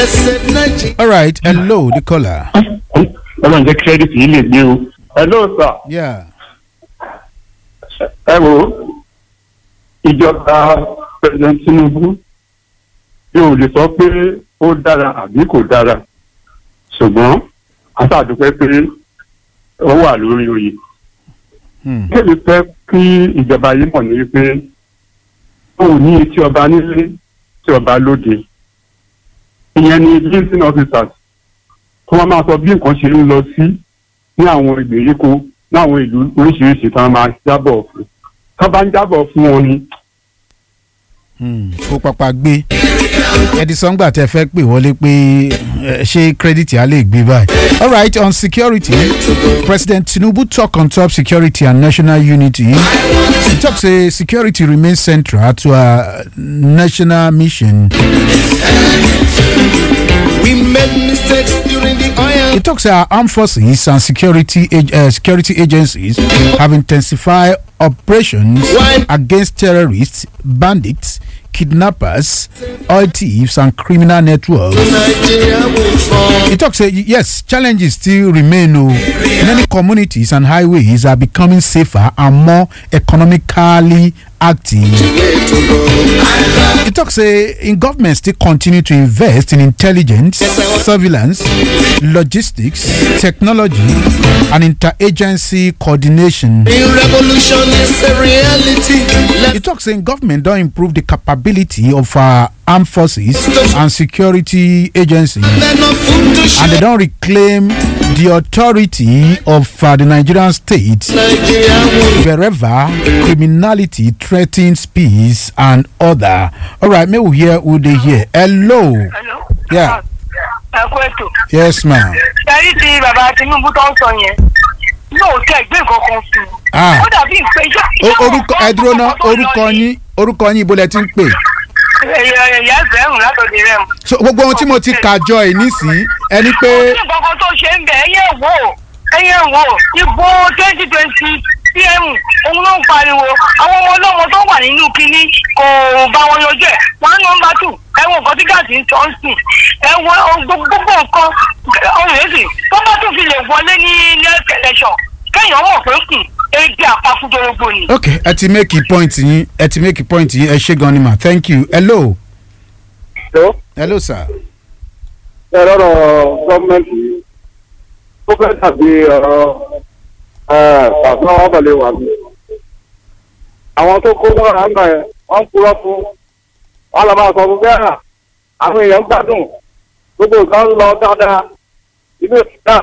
all right hello the caller. ọlọ́run jẹ́ kírẹ́dìtì yìí lè gbé o. hello sir. yeah. ẹ wo ìjọba president tinubu yóò lè sọ pé ó dára àbí kò dára ṣùgbọ́n aṣáàdúpẹ́ pé ó wà lórí oyè. Hmm. kéde fẹ́ kí ìjọba yìí mọ̀ ní wípé ó ní etí ọba nílé tí ọba lóde ìyẹn ni linkedin officers tí wọ́n máa sọ bí nǹkan ṣe ń lọ sí ní àwọn ìgbèríko ní àwọn ìlú oríṣiríṣi tí wọ́n máa jábọ̀ fún tí wọ́n bá ń jábọ̀ fún wọn ni Hmm. ó papà gbé edison gbà tẹ fẹ́ pè wọlé pé eh, ṣé kírẹ́dìtì á lè gbé báyìí. all right on security president tinubu talk on top security and national unity he talk say security remain central to our national mission. We made mistakes during the oil. He talks our armed forces and security ag- uh, security agencies have intensified operations Why? against terrorists, bandits, kidnappers, oil thieves, and criminal networks. Nigeria will fall. He talks, uh, yes, challenges still remain. Oh. Many communities and highways are becoming safer and more economically active. Way to go. He talks, uh, in government still continue to invest in intelligence, surveillance, logistics, technology, and interagency coordination. The revolution is a reality. He Let talks saying government don't improve the capability of our armed forces and security agencies. let no food to and share. they don't reclaim the authority of uh, the Nigerian state Nigeria will wherever criminality threatens peace and order. All right, may we hear who they hear. Hello. Hello? Yeah. ẹ kú ètò. Yes, ma'am. ṣẹ́rí ti bàbá tinubu tó ń sọ yẹn yóò tẹ ìgbé nǹkan kan fún un. Ah. ó dàbí pé iṣẹ́ O- orúkọ ẹ dúró ná orúkọ yín orúkọ yín ibo lẹ ti ń pè. ẹ̀yà ẹ̀fẹ̀rún látòdì rẹ̀ mu. So gbogbo ohun tí mo ti kà jọ ẹ̀ nísìnyí ẹni pé ní nǹkan kan tó ṣe ń bẹ̀ ẹ̀yẹ wò ẹ̀yẹ wò ìbò twenty twenty pm òun ló ń pariwo àwọn ọmọ ọlọ́mọ tó wà nínú kínní kò bá wọn yanjú ẹ̀ one number two ẹ̀wọ̀n nǹkan tí gáàsì ń tọ́ ń sìn ẹ̀wọ̀n gbogbo nǹkan ọ̀hún èsì tó bá tún fi lè wọlé ní next election kéèyàn mọ̀ pé kù ebi àpapùdórógbò ni. ok ẹ ti make a point yín ẹ ti make a point yín ẹ ṣe gan ni ma thank you hello tó hello sir. ẹ lọ́rọ̀ gọ́ọ̀mẹ̀ntì ó fẹ́ dàbí ọ̀rọ̀ pàṣẹ ọ̀bẹ̀lẹ̀ wà mí. àwọn tó kó mọ́ra ń bà yẹn wọ́n ń purọ́ fún wọn lọ máa sọ fún bẹ́ẹ̀ àwọn èèyàn ń gbádùn gbogbo nǹkan ń lọ dáadáa inú ìfúnná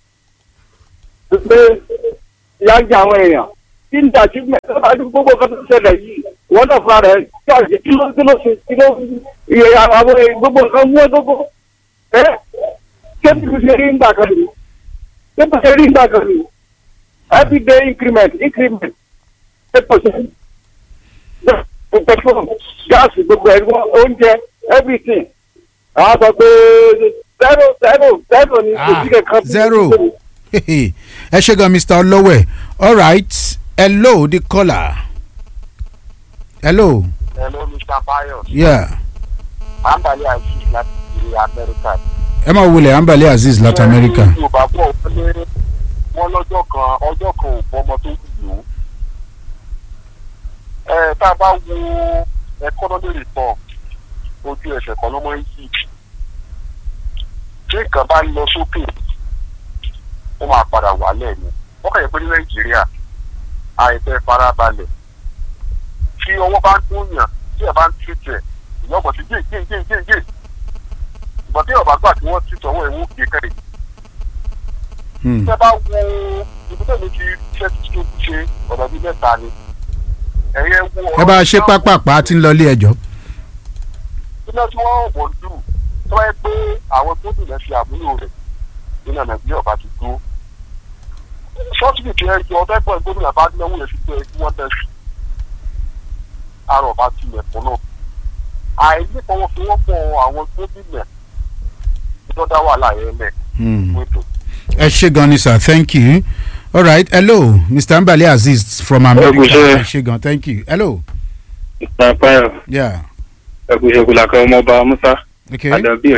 pé ìyá ń jẹ àwọn èèyàn kí n dàjú mẹ́ta gbogbo nǹkan tó ṣẹlẹ̀ yìí wọ́n náà fúnra rẹ̀ kí ọ̀jẹ̀ kí ló kí ló ṣe kí ló iye àwọn èèyàn gbogbo nǹkan mú ẹ gbogbo ẹ ṣé bí mo ṣe rí ń gbà kan nìyí ṣé mo ṣe rí ń gbà kan nìyí everyday increment increment eight percent petrol gas gbogbo ẹ̀ oúnjẹ everything àwọn sọ pé zero zero zero ni kò sí kankan. zero ẹ ṣe gan mr olówẹ all right hello the caller hello Hello, Mr. Bayo. yeah Ambali Aziz láti ìlú Amẹ́ríkà. ẹ máa wulẹ̀ ambale azeez láti america Yorùbá bọ̀ wọ́n lé wọ́n lọ́jọ́ kan ọjọ́ kan ò bọ́mọ tó wù ú. Ẹ tá a bá wo economy report ojú ẹsẹ̀ kan ló mọ́ ń yí. Bí nǹkan bá ń lọ sókè, ó máa padà wálẹ̀ ni. Wọ́n kàn yẹ pé ní Nàìjíríà, àìfẹ́ farabalẹ̀. Tí ọwọ́ bá ń dún yàn, tí ẹ̀ bá ń tìtẹ̀, ìyọ́bọ̀ ti gé gé gé gé gé ìgbà tí ọba gbà tí wọ́n ti tọwọ́ ẹ̀wọ̀n kì í kẹ́rì. Hmm. tẹ́ bá wo ibi tó mi ti ṣe tó ṣe ọ̀dọ̀ bíi mẹ́ta ni. ẹ̀yẹ wo ẹ bá a ṣe pápápá tí ń lọ ilé ẹjọ́ iná tí wọ́n wọ̀ lù tó wáyé pé àwọn tó dùn lẹ́sẹ̀ àmúlò rẹ̀ nínú nàìjíríà ọba ti dúró. sọ́ọ̀tì tí ẹ jọ ọ̀dọ́ ẹ̀gbọ́n gómìnà bá náwó yẹn sí pé kí wọ́n tẹ̀ sí. àrò ọba ti mẹ̀kún náà. àìnífọwọ́sowọ́pọ̀ àwọn gómìnà ìjọba wàhálà yẹn lẹ̀ Hmm. wíńdò. ẹ ṣe gan ni sir thank you all right hello mr ambale azeez from america ṣé. ẹ ṣe gan thank you hello ìpàpáyọ yeah ẹkùnṣẹkùn làkàn ọmọọba musa okay àdàbí ọjọ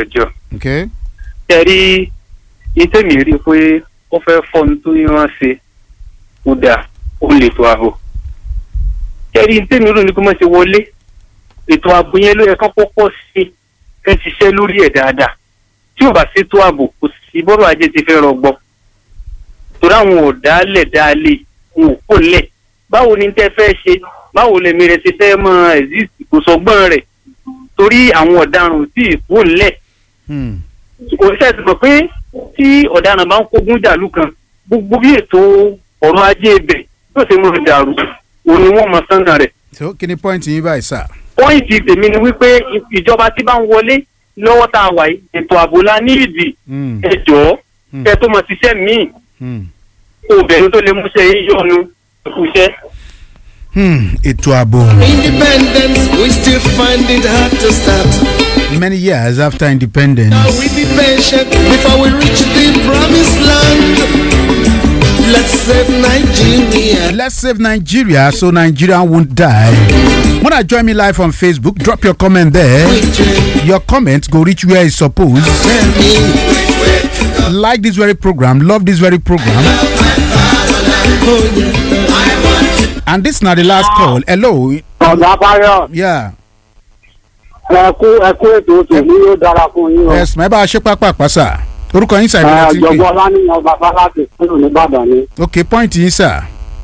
okay tẹ̀rí ìtẹ̀mí rí i pé ó fẹ́ fọ́n tó yán ṣe kó dà ó lè tó ààbò. tẹ̀rí ìtẹ̀mí rò ní kó má ṣe wọlé ètò ààbò yẹn ló yẹ kán kọ́kọ́ ṣe ẹ ṣiṣẹ́ lórí ẹ̀ dáadáa tí ò bá ṣètò ààbò kò sí bọ́rọ̀ ajé ti fẹ́ rọgbọ. torí àwọn ọ̀dàálẹ̀ dáálé wọn ò kò lẹ̀ báwo ni tẹ́ fẹ́ ṣe báwo lèmi rẹ̀ ṣe fẹ́ mọ exist kò sọgbọ́n rẹ̀ torí àwọn ọ̀daràn ò tí ì kò lẹ̀ Hmm. kò ṣe ti mọ̀ pé tí ọ̀daràn bá ń kógun jàlú kan gbogbo bí ètò ọ̀rọ̀ ajé ibẹ̀ yóò ṣe mọ̀ dàrú òun ni wọ́n mọ̀ sánà rẹ̀. so kí ni point yín báyìí sir. pọ́ìntì tèmi ni wípé ìjọba tí bá ń wọlé lọ́wọ́ tá a wà yìí ètò ààbò la ní ìdì Hmm. ẹ jọ̀ọ́ Hmm. kẹ tó mọ̀ ṣiṣẹ́ míì Hmm. obìnrin tó lè múṣẹ́ yín yọ̀nu ìkúṣẹ́. Hmm. ètò ààbò Independence, we still find it hard to start. many years after independence. Now we be patient before we reach the promised land. Let's save Nigeria. Let's save Nigeria so Nigeria won't die. Wanna join me live on Facebook? Drop your comment there. Your comment go reach where it's supposed. Tell me, Like this very program, love this very program. oh yeah. And this now the last call. Hello. ọ̀gá báyọ̀ Yeah. ẹ kú ẹ kú ètò tèmi yóò dára fún yín o. Yes, my bá a ṣe pápá pàṣà. Orúkọ yín sàbí láti ọ̀jọ̀gbọ́n pè. ọlánìyàn bàbá láti kúrò nìbàdàn ni. Ok, point yín sà.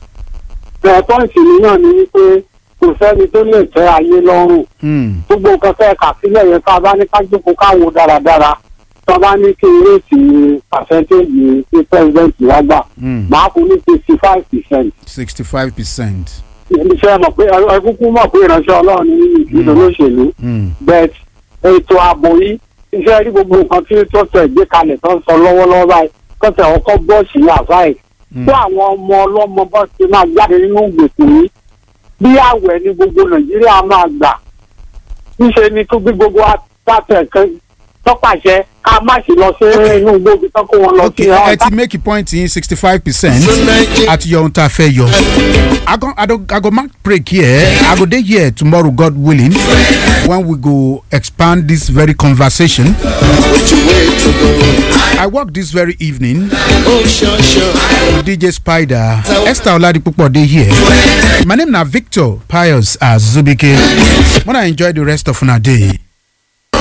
ẹ pọ́ǹsì mi náà ni wípé kò sẹ́ni tó lè tẹ́ ayé lọ́rùn. Hmm. gbogbo nǹkan fẹ́ kà sílẹ̀ yẹn tá a bá ní ká jókòó káwo dáradára tá a bá ní kí réètì pàṣẹ́ntéèjì tí pẹ́sidẹ́ǹtì wá gbà Hmm. máa kú ní sixty five percent. Sixty-five percent. iṣẹ́ mọ̀ pé ẹ kúkú mọ̀ pé ìránṣẹ́ ọlọ́run ní ìdílé olóṣèlú Hmm. but ètò ààbò yìí iṣẹ́ rí gbogbo nǹkan tí tó tẹ̀ gbé kalẹ̀ tó ń sọ lọ́wọ́lọ́wọ́ báyìí tó tẹ̀ ọkọ̀ bọ́ọ̀sì àbáyé Hmm. tó àwọn ọmọ ọlọ́mọ bọ́ ti máa jáde nínú ìgbèkùn yìí bí àwẹ̀ ni gbogbo nàìjíríà máa gbà níṣẹ́ ni tó gbé gbogbo àtàtẹ̀ kan tọ́pàṣẹ ká má sì lọ sí inú gbòógì tó kó wọn lọ Ok, sí ẹ ti make a point yín sixty-five percent. So Nigeria. Àti yọ ohun tá a fẹ́ yọ. I go, I, don't, I go mark break here. I go dey here tomorrow, God willing, when we go expand this very conversation. Which way to go? I work this very evening Oh, sure, sure. with DJ Spider. Esther Oladipupo dey here. My name na Victor Pius Azubike. Wanna enjoy the rest of una day.